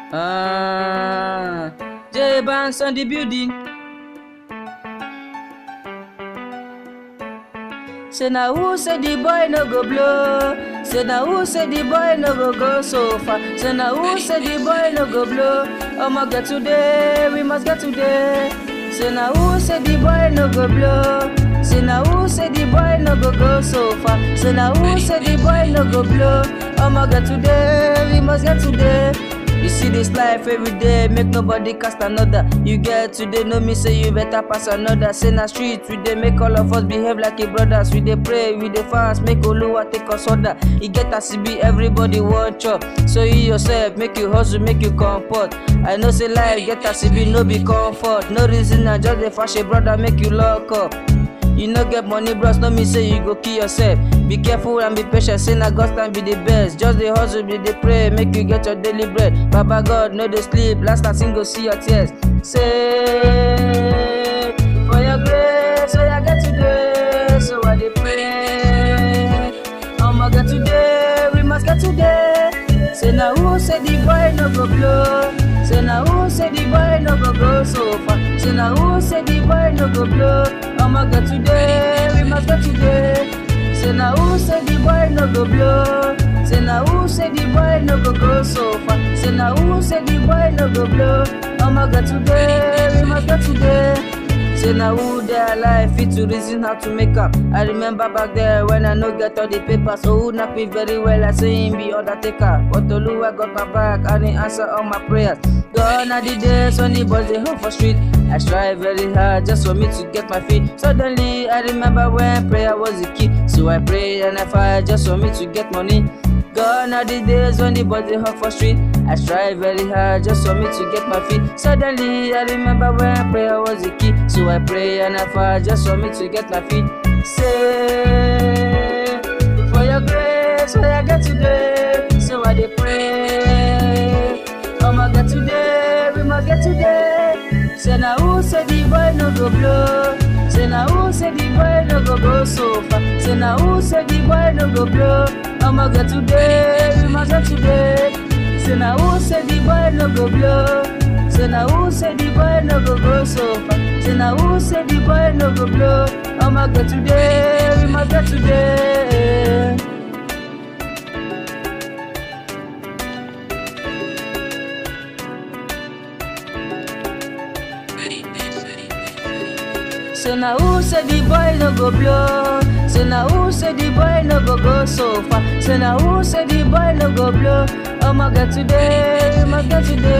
Ah, J Banks on the building. Say now who say the boy no go blow? Say now who say the boy no go go so far? Say now who say the boy no go blow? I'ma get today, we must get today. Say now who say the boy no go blow? Say now who say the boy no go go so far? Say now who say the boy no go blow? I'ma get today, we must get today. You see this life every day, make nobody cast another. You get today, no me say you better pass another. Say na street, we dey make all of us behave like a brothers. We dey pray, we dey fast, make Oluwa take us order. E get as e be, everybody want chop. So you yourself, make you hustle, make you comfort. I know say life get as e be, no be comfort. No reason, I just dey fash a brother, make you lock up. You no get money, bros, no me say you go kill yourself. Be careful and be patient, say na God's time be the best. Just dey hustle, be dey pray, make you get your daily bread. Baba God, no dey sleep, last time sing go see your tears. Say, for your grace, so I get today, so I dey pray. I'ma get today, we must get today. Say na who say the boy no go blow? Say na who say the boy no go go so far? Say na who say the boy no go blow? I'ma get today, we must get today. Say na who say the boy no go blow? Say na who say the boy no go go so far? Say na who say the boy no go blow? I'ma get today, we must get today. Say na who dey alive fit to reason how to make am. I remember back there when I no get all the papers, so who knack me very well. I say him be undertaker, but Oluwa got my back and he answer all my prayers. Gone are the days when the boys dey home for street. I strive very hard just for me to get my feet. Suddenly I remember when prayer was the key, so I pray and I fight just for me to get money. Gone are the days when the body hot for street. I strive very hard just for me to get my feet. Suddenly I remember when prayer was the key. So I pray and I fight just for me to get my feet. Say for your grace, so I get today. So I dey pray. I'ma get today, we must get today. Say now who say the boy no go blow? Say now who say the boy no go go so far? Say now who say the boy no go blow? I'ma get today, we must get today. Say now who say the boy no go blow? Say now who say the boy no go go so far? Say now who say the boy no go blow? I'ma get today, we must get today. Say na who say the boy no go blow? Say na who say the boy no go go so far? Say na who say the boy no go blow? I'ma get today, we must get today.